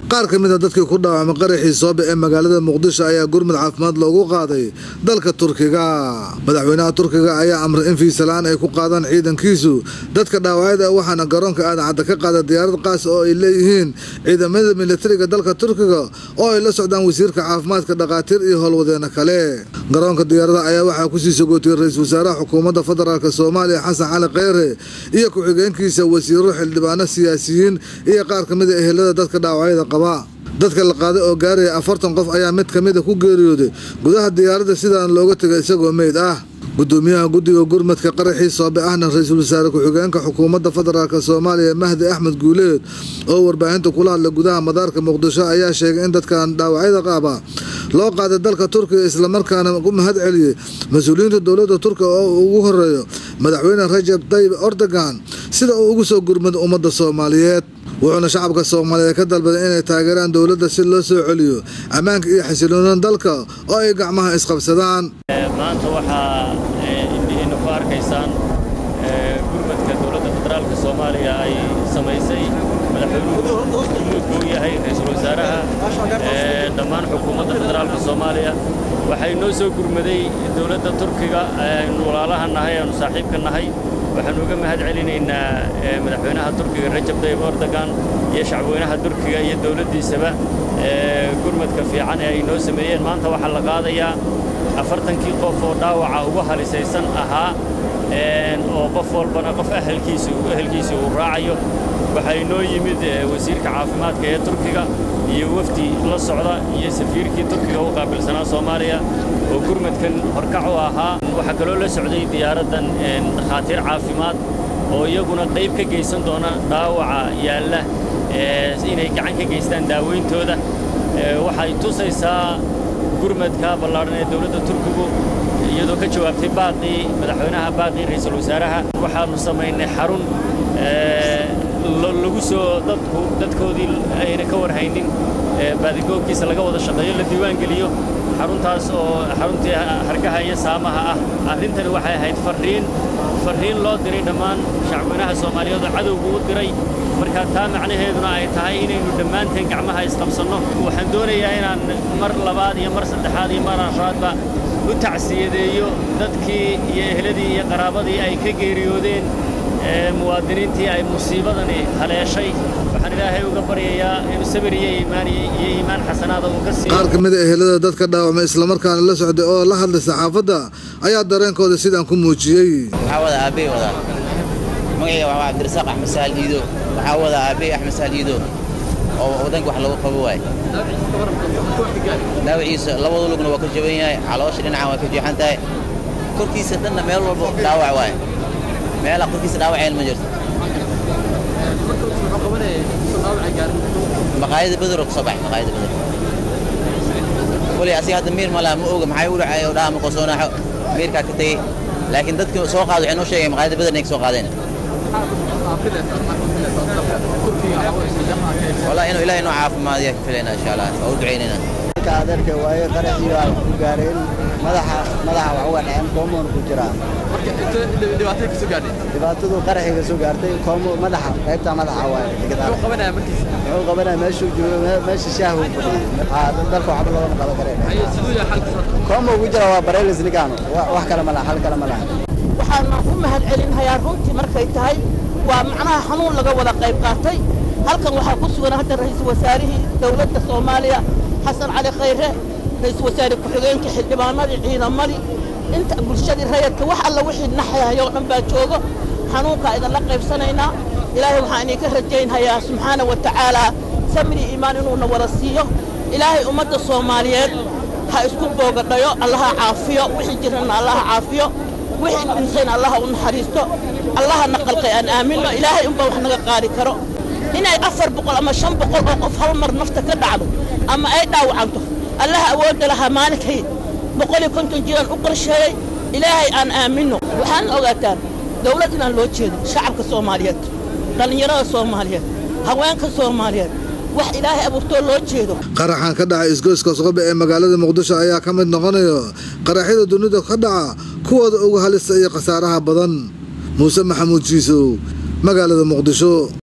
qaar ka mid a dadkii ku dhaawacmay qaraxii soobe ee magaalada muqdisho ayaa gurmud caafimaad loogu qaaday dalka turkiga madaxweynaha turkiga ayaa amray in fiisalaan ay ku qaadaan ciidankiisu dadka dhaawacyada waxaana garoonka aadacadda ka qaada diyaarad qaas oo ay leeyihiin ciidamada militariga dalka turkiga oo ay la socdaan wasiirka caafimaadka dhakhaatiir iyo howlwadeeno kale garoonka diyaarada ayaa waxaa kusii sogootiyey ra-iisul wasaaraha xukuumadda federaalk soomaaliya xasan cali kheyre iyo ku-xigeenkiisa wasiiro xildhibaano siyaasiyiin iyo qaar ka mid a ehelada dadka dhaawacyada qaba dadka la qaaday oo gaaraya afartan qof ayaa mid ka mid a ku geeriyooday gudaha diyaaradda sidaan looga tegay isagoo meyd ah gudoomiyaha guddiga gurmadka qaraxii soobe ahna ra-iisul wasaare ku-xigeenka xukuumadda federaalk soomaaliya mahdi axmed guuleed oo warbaahinta kula hadla gudaha madaarka muqdisho ayaa sheegay in dadkan dhaawacyada qaaba loo qaaday dalka turkiga islamarkaana u mahad celiyey mas-uuliyiinta dowladda turkiga oo ugu horeeyo madaxweyne rajab tayyib erdogan sida uu ugu soo gurmada ummadda soomaaliyeed wuxuuna shacabka soomaaliyeed ka dalbaday inay taageeraan dowladda si loo soo celiyo ammaanka iyo xasiloonida dalka oo ay gacmaha isqabsadaan maanta waxaa indhihiinna ku arkaysaan gurmadka dowladda federaalka soomaaliya ay samaysay madaxweynuhu gurmuudka u yahay ra-iisul wasaaraha dhammaan xukuumadda federaalka soomaaliya waxay noo soo gurmaday dowladda turkiga aynu walaalaha nahay aynu saaxiibka nahay waxaanu uga mahad celinaynaa madaxweynaha turkiga rajab tayyib erdogan iyo shacbweynaha turkiga iyo dowladdiisaba gurmadka fiican ee ay noo sameeyeen maanta waxaa la qaadayaa afartankii qof oo dhaawaca ugu halisaysan ahaa oo qof walbana qof ahelkiisa ehelkiisa uu raacayo waxaa inoo yimid wasiirka caafimaadka ee turkiga iyo wafdi la socda iyo safiirkii turkiga u qaabilsanaa soomaaliya oo gurmadkan horkac u ahaa waxaa kaloo la socday diyaaraddan dhakhaatiir caafimaad oo iyaguna qayb ka geysan doona dhaawaca yaalla inay gacan ka geystaan daawayntooda waxay tusaysaa gurmadka ballaadhan ee dowladda turkigu iyadoo ka jawaabtay baaqii madaxweynaha baaqii ra'iisul wasaaraha waxaannu samaynay xarun lagu soo dadku dadkoodii ayna ka warhaynin baadigoobkiisa laga wada shaqeeyo la diiwaan geliyo xaruntaas oo xaruntii hargaha iyo saamaha ah arrintani waxay ahayd farriin farriin loo diray dhammaan shacweynaha soomaaliyeed oo cadowgu u diray marka taa macnaheeduna ay tahay inaynu dhammaanteen gacmaha isqabsanno waxaan doonayaa inaan mar labaad iyo mar saddexaad iyo mar afraadba u tacsiyadeeyo dadkii iyo ehladii iyo qaraabadii ay ka geeriyoodeen muwaadiniintii ay musiibadani haleeshay waxaan ilaahay uga baryayaa inuu sabir iyo iimaan iyo iimaan xasanaada uu ka siiyo qaar ka mid a ehelada dadka dhaawacmay islamarkaana la socday oo la hadlay saxaafadda ayaa dareenkooda sidaan ku muujiyey waxaa wada aabbey wadaa magacayga waa cabdirasaaq axmed sahal iido waxaa wada aabbey axmed sahal iido oo waddanka wax lagu qabo waay dhaawaciisa labada lugna waa ka jaban yahay caloosha dhinacan waa ka jeexan tahay korkiisa dhanna meel walba dhaawac waay meela korkiisa dhaawaceen ma jirto maqaayada bedero ka soo baxay maqaayada bedero koley asiga hadda miir ma laha ma oga maxay u dhacay oo dhaha ma qosoonaaxo miirkaa ka tegey laakiin dadkii soo qaada waxay noo sheegeen maqaayada beder inay ka soo qaadeen والله إنه إلهي نوع عافماد يكفلنا إن شاء الله أو دعيننا adeerka waaye qaraxii ay ku gaareen madaxa madaxa waxa waa dhaceen koomoon ku jiraa dhibaatada ka soo gaadhay dhibaatadu qaraxiga soo gaartay koomo madaxa qaybta madaxa waaye muxuu qabanaya markiisa wuxuu qabanaya meeshuu joogo meesha shaahu dalka waxba loogama qaban kareen siduu yahay xalka koomo ku jira waa bareelis nigaano wax kale ma laha hal kale ma laha waxaana u mahad celinhayaa runtii markay tahay waa macnaha xanuun laga wada qayb qaatay halkan waxaa ku sugan hadda ra'iisul wasaarihii dowladda soomaaliya xasan cali khayre ra'iisul wasaare ku-xigeenka xildhibaanadii ciidamadii inta bulshadii rayadka wax alla wixii naxyahay oo dhan baa joogo xanuunkaa idinla qaybsanaynaa ilaahay waxaan idinka rajaynhayaa subxaana wa tacaalaa samri iimaan inuuna wada siiyo ilaahay ummadda soomaaliyeed ha isku boogadhayo allaha caafiyo wixii jirana allaha caafiyo wixii dhintayna allaha u naxariisto allaha naqalqay aan aaminno ilaahay unbaa wax naga qaadi karo inay afar boqol ama shan boqol oo qof hal mar nafta ka dhacdo ama ay dhaawacanto allaha awoodda lahaa maalinkay boqol iyo konton jiraan u qorsheeyey ilaahay aan aaminno waxaan ogaataan dawlad inaan loo jeedin shacabka soomaaliyeed dhallinyarada soomaaliyeed haweenka soomaaliyeed wax ilaahay abuurtoo loo jeedo qaraxan ka dhacay isgoyska soqobe ee magaalada muqdisho ayaa ka mid noqonaya qaraxyada dunida ka dhaca kuwooda ugu halista iyo khasaaraha badan muuse maxamuud jiisow magaalada muqdisho